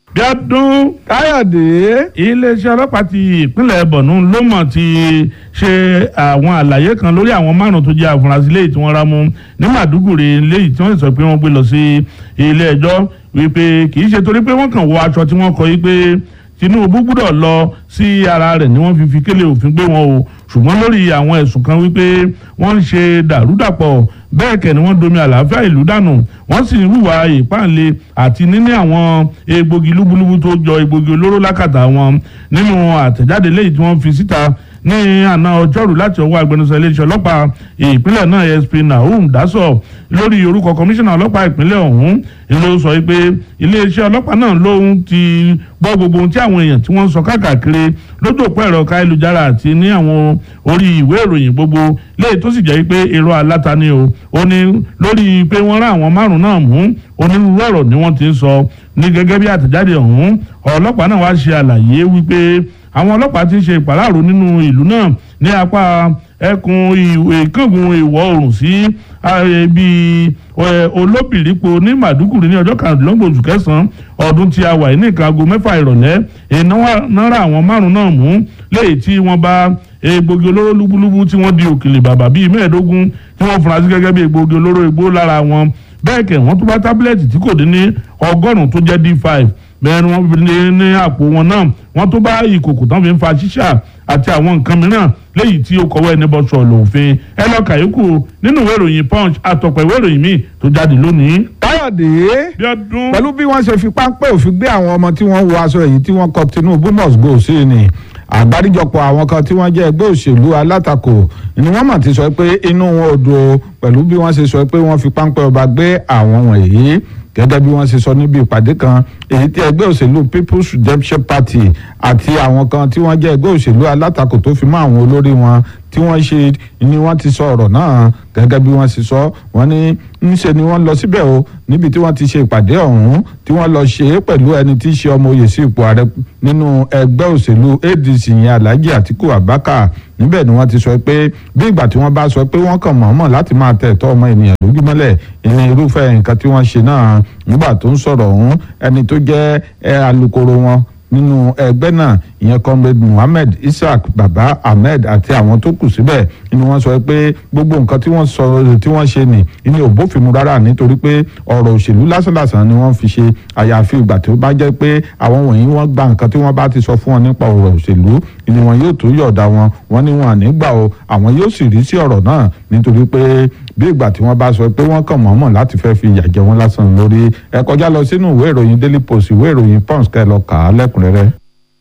bíọ́dún káyọ̀dé iléeṣẹ́ ọlọ́pàá ti ìpínlẹ̀ bọ̀nú ló mọ̀ ti ṣe àwọn àlàyé kan lórí àwọn márùn tó jẹ́ àfúrásì léyìí tí wọ́n rá mú ní màdúgùrì léyìí tí wọ́n sọ pé wọ́n gbé lọ sí ilé ẹjọ́ wípé kì í ṣe torí pé wọ́n kàn wọ aṣọ tí wọ́n kọ yí pé Tinubu gbúdọ̀ lọ sí ara rẹ̀ ni wọ́n fi fi kélé òfin gbé wọn o ṣùgbọ́n lórí àwọn ẹ̀sùn kan wípé wọ́n ń ṣe dàrúdàpọ̀ bẹ́ẹ̀ kẹ́ ni wọ́n domi àlàáfíà ìlú dànù wọ́n sì ń hùwà ìpáǹle àti níní àwọn egbògi lúbúlúbú tó jọ egbògi olóró lákàtà wọn nínú àtẹ̀jáde léyìí tí wọ́n fi síta ní àná ọjọ́rú láti ọwọ́ agbẹnusọ iléeṣẹ́ ọlọ́pàá ìpínlẹ̀ náà ASP Nahum Daso lórí orúkọ kọmíṣánná ọlọ́pàá ìpínlẹ̀ ọ̀hún ló sọ pé iléeṣẹ́ ọlọ́pàá náà lóhun ti gbọ́ gbogbo ohun tí àwọn èèyàn tí wọ́n ń sọ káàkiri lójú òpó ẹ̀rọ káyélujára àti ní àwọn orí ìwé ìròyìn gbogbo léyìí tó sì jẹ́ pé èrò aláta ni o ó ní lórí pé wọ́n rán àwọn márùn-ún náà mú onírúurú ọ̀rọ̀ ni wọ́n ti ń sọ ní gẹ́gẹ́ bí àtẹ̀jáde ọ̀hún ọlọ́pàá náà wá ṣe àlàyé wípé àwọn ọlọ́pàá ti ṣe ìpàláàrò nínú ìlú náà ní apá ẹkùn ìkángun ìwọ̀ oòrùn sí ibi olóbìrípo ní màdúkùrí ní ọjọ́ kàdínlọ́gbọ̀n oṣù kẹsàn-án ọdún tí a wà ní nǹkan aago mẹ́fà ìrọ̀lẹ́ ìnára àwọn márùn náà mú léyìí tí wọ́n bá egbògi olóró lúbúlúbú tí wọ́n di òkèlè bàbà bíi mẹ́ẹ̀ẹ́dógún tí wọ́n fura sí gẹ́gẹ́ bí egbògi olóró igbó lára wọn bẹ́ẹ̀ kẹ̀ wọ́n tún bá tábìlẹ̀tì tí kò dín ní ọgọ́rùn-ún tó jẹ́ d5 bẹ́ẹ̀ ni wọ́n fi ní ní àpò wọn náà wọ́n tó bá ìkòkò tán fi ń fa ṣíṣà àti àwọn nǹkan mìíràn léyìí tí ó kọ̀wé ẹni bọ́ sọ̀rọ̀ òfin ẹ lọ kàyékù nínú ìwé ìròyìn punch àtọ̀pọ̀ ìwé ìròyìn míì tó jáde lónìí. káyọ̀dé Bíọ́dún pẹ̀lú bí wọ́n ṣe fi páńpẹ́ òfin gbé àwọn ọmọ tí wọ́n wọ aṣọ èyí tí wọ́n kọ Tinubu must go sí ni àgbáríjọpọ̀ àwọn kan tí wọ́n jẹ́ ẹgbẹ́ òṣèlú alátakò ni wọ́n mọ̀ ti sọ pé inú wọn ò dùn pẹ̀lú bí wọ́n ṣe sọ pé wọ́n fi páńpẹ́ ọba gbé àwọn wọ̀nyí gẹ́gẹ́ bí wọ́n ṣe sọ níbi ìpàdé kan èyí tí ẹgbẹ́ òṣèlú People's Redemption Party àti àwọn kan tí wọ́n jẹ́ ẹgbẹ́ òṣèlú alátakò tó fi mọ́ àwọn olórí wọn tí wọ́n ṣe ni wọ́n ti sọ ọ̀rọ̀ náà gẹ́gẹ́ bí wọ́n ṣe sọ wọ́n ní ńṣe ni wọ́n lọ síbẹ̀ o níbi tí wọ́n ti ṣe ìpàdé ọ̀hún tí wọ́n lọ ṣe é pẹ̀lú ẹni tí í ṣe ọmọ oyè sí ipò ààrẹ nínú ẹgbẹ́ òṣèlú ADC yẹn Alhaji Atiku Abubakar níbẹ̀ ni wọ́n ti sọ pé bí ìgbà tí wọ́n bá sọ pé wọ́n kàn mọ̀ọ́mọ̀ láti máa tẹ̀ ẹ̀tọ́ ọmọ ènìyàn lójúmọ́lẹ̀ ìní irúfẹ́ nǹkan tí wọ́n ṣe náà nígbà tó ń sọ̀rọ̀ ọ̀hún ẹni tó jẹ́ alukoro wọn nínú ẹgbẹ́ náà ìyẹn comrade muhammed isaac baba ahmed àti àwọn tó kù síbẹ̀ ni wọ́n sọ pé gbogbo nǹkan tí wọ́n sọ tí wọ́n ṣe nì ní òbófinmu rárá nítorí pé ọ̀rọ̀ òṣèlú lásánlàsàn ni wọ́n fi ṣe àyàfi ìgbà tó bá jẹ́ pé àwọn wọ̀nyí wọ́n gba nǹkan tí wọ́n bá ti sọ fún wọn nípa ọ̀rọ̀ òṣèlú ni wọn yóò tó yọ̀ọ̀da wọn wọ́n ní wọn ànígbà o àwọn yóò sì rí sí ọ̀rọ̀ náà nítorí pé bí ìgbà tí wọ́n bá sọ pé wọ́n kàn mọ̀ọ́mọ̀ láti fẹ́ fi ìyà jẹ wọ́n lásán lórí ẹ kọjá lọ sínú ìwé ìròyìn daily post ìwé ìròyìn punch kẹ́ lọ kà á lẹ́kùnrẹ́rẹ́.